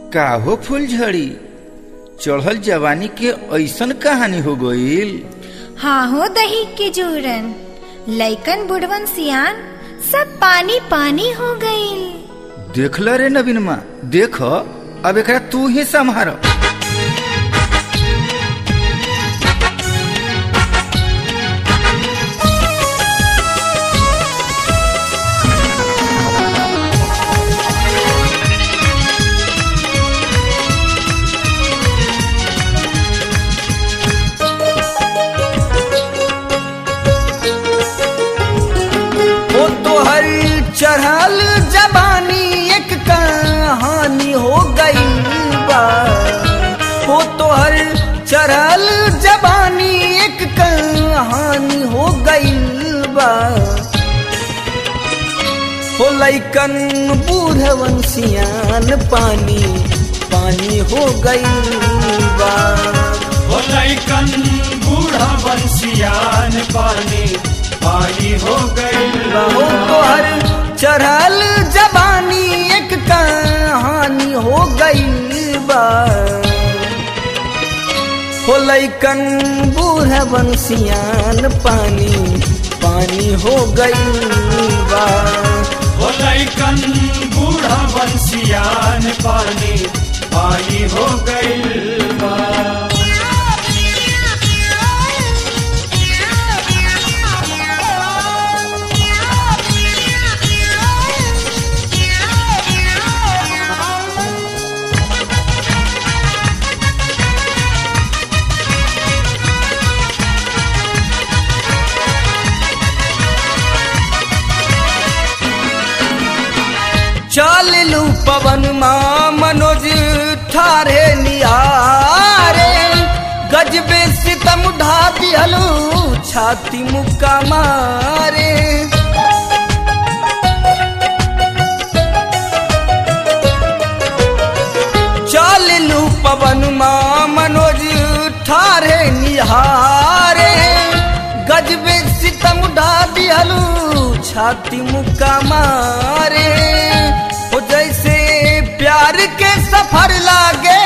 काहो फूलझड़ी चढ़ल जवानी के ऐसन कहानी हो गईल हाँ हो दही के जोरन लइकन बुढ़वन सियान सब पानी पानी हो गईल देखल रे नवीन माँ देख अब एकरा तू ही संभार ओ तोहर चढ़ल जबानी एक कहानी हो गई बा ओ तोहर चढ़ल जबानी एक कहानी हो गई बा हो लैकन बूढ़वन सियान पानी पानी हो गई बा हो लैकन बूढ़ा बंसियान पानी पानी हो गई हो तोहर चढ़ल जबानी एक कहानी हो गई बा हो लैकन बूढ़ बंसियान पानी पानी हो गई बा हो लैकन बूढ़ा बंसियान पानी पानी हो गई चल लू पवन माँ मनोज ठारे निहारे गजबे सितम ढा दिहलू छाती मुक्का मारे चल लू पवन माँ मनोज ठारे निहारे गजबे सितम ढा दिहलू छाती मुक्का मारे हो जैसे प्यार के सफर लागे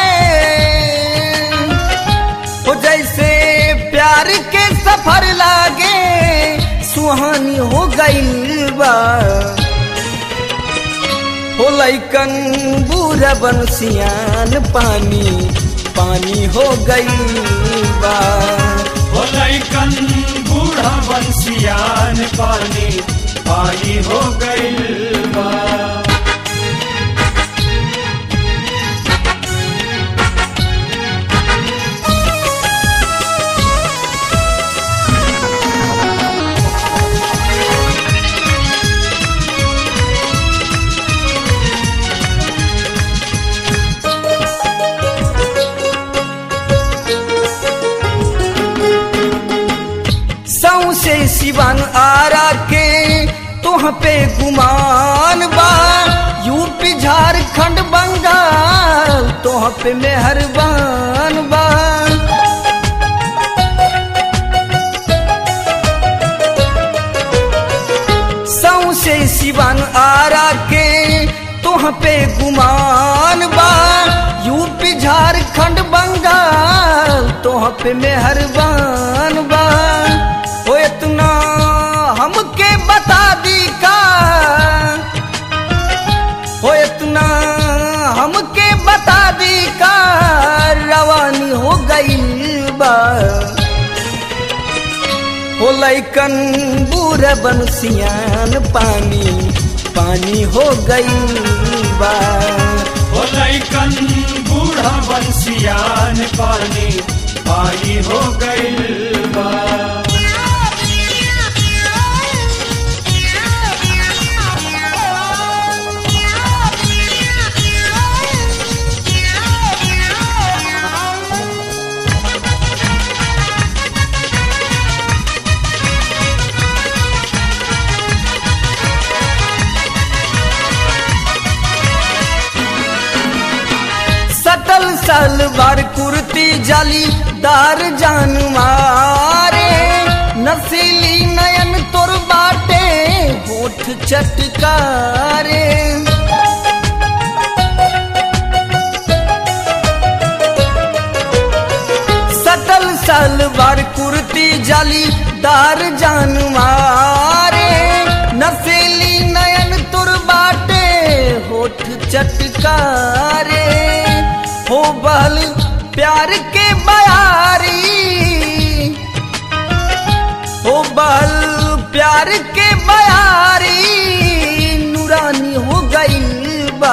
हो जैसे प्यार के सफर लागे सुहानी हो गई बा हो लैकन बूढ़ा बंसियान पानी पानी हो गई बा हो लैकन बूढ़ा बंसियान पानी पानी हो गई सौसे सिवन आरा के तुह पे गुमान बा यूपी झारखंड बंगाल तुह पे मेहरबान बा सौसे सिवन आरा के तुह पे गुमान बा यूपी झारखंड बंगाल तुह पे मेहरबान बा हो इतना हमके बता दी का हो इतना हमके बता दी का रवानी हो गई बा हो लैकन बूढ़ बंसियान पानी पानी हो गई बा हो लैकन बूढ़ा बंसियान पानी पानी हो गई सटल सलवार कुर्ती जाली दार जान मारे नसीली नयन तोर बाटे होठ चटकारे जालीदार जानवारे नसेली नयन तुर बाटे होठ चटकारे हो बहल प्यार के बयारी हो बहल प्यार के बयारी नूरानी हो गई बा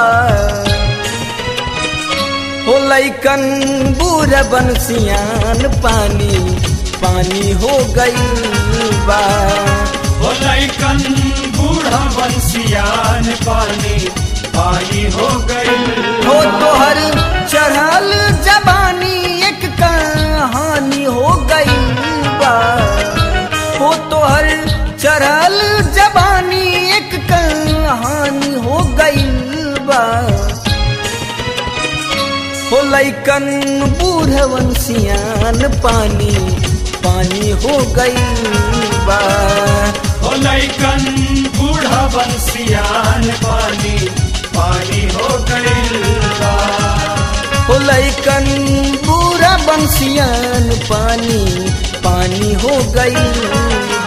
हो लैकन बूढ़ बंसियान पानी पानी हो गई बा हो लैकन बूढ़ा बंसियान पानी पानी हो गई हो तोहर चढ़ल जबानी एक कहानी हो गई बा हो तोहर चढ़ल जबानी एक कहानी हो गई बा हो लैकन बूढ़वन सियान पानी पानी हो गई बा हो लैकन बूढ़ा बंसियान पानी पानी हो गई बा हो लैकन पूरा बंसियान पानी पानी हो गई